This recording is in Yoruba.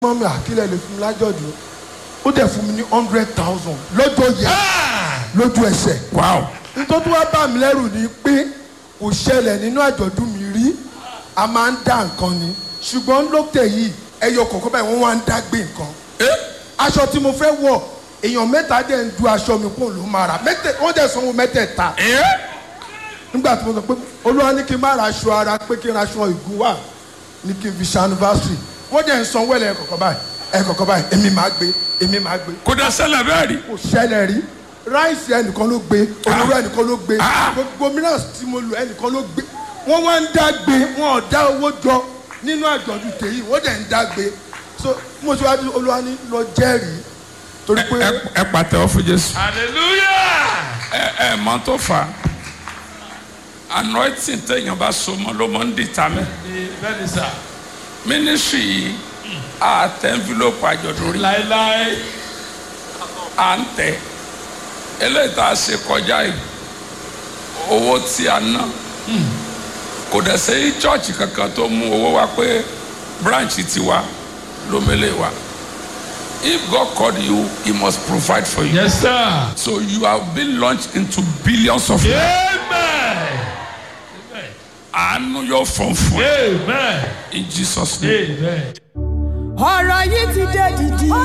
mọ́mí àkílẹ̀ lè fún mi lájọ̀dún ó dẹ̀ fún mi ní hundred thousand lọ́jọ́ yẹn lójú ẹsẹ̀. wow nítorí wá bá mi lẹ́rù ni pé kò ṣẹlẹ̀ nínú àjọ̀dún mi rí a máa ń dá nǹkan ni ṣùgbọ́n lókè yìí ẹyọ kọ̀ọ̀kan báyìí wọ́n wá ń dá gbé nǹkan. aṣọ tí mo fẹ́ wọ̀ èèyàn mẹ́ta dẹ̀ ń du aṣọ mi kó ló máa rà mẹ́tẹ̀ wọ́n dẹ̀ sanwó mẹ́tẹ̀ẹ̀ta nígbà tí mo sọ pé olúwa ní kí n má ra aṣọ ara pé kí n ra aṣọ ìgún wà ní kí n fi ṣe anniversary wọ́n dẹ̀ ń sanwó ẹ̀lẹ́ ẹ̀kọ̀ọ̀kan báyìí ẹ̀kọ̀ọ̀kan báyìí èmi máa gbé èmi máa gbé kò dá ṣẹlẹ̀ bẹ́ẹ̀ rí kò ṣẹlẹ̀ rí ráìsì ẹnìkan ló gbé olóró ẹnìkan ló gbé gbogbo mìíràn tí mo lò ẹnìkan ló gbé wọ́n wá ń dá gbé wọn ò dá owó jọ nínú àjọ̀dún tèyí wọ́n dẹ̀ ń dá gbé so mo ṣe wá ní olúwa ní lọ jẹ́rìí torí pé ẹ ẹ pàtẹ́wọ́ fún jésù hallelujah. ẹ ẹ mọ tó fà á anointing téèyàn bá so mọ́ ló mọ ń dìtà mẹ bẹ́ẹ̀ni sà ministry yìí a tẹ envelope àjọ̀dún rí láéláé à ń tẹ eléyìí tá a ṣe kọjá yìí owó tí a ná kò dẹ̀ sẹ́yìn chọ́ọ̀chì kankan tó mú owó wá pé branch ti wa ló mélé wa if God called you he must provide for you yes sir. so you have been launched into billions of naira amen àánú yóò fọ̀n fún ẹ amen in Jesus name. amen. ọ̀rọ̀ yìí ti dé dìdì.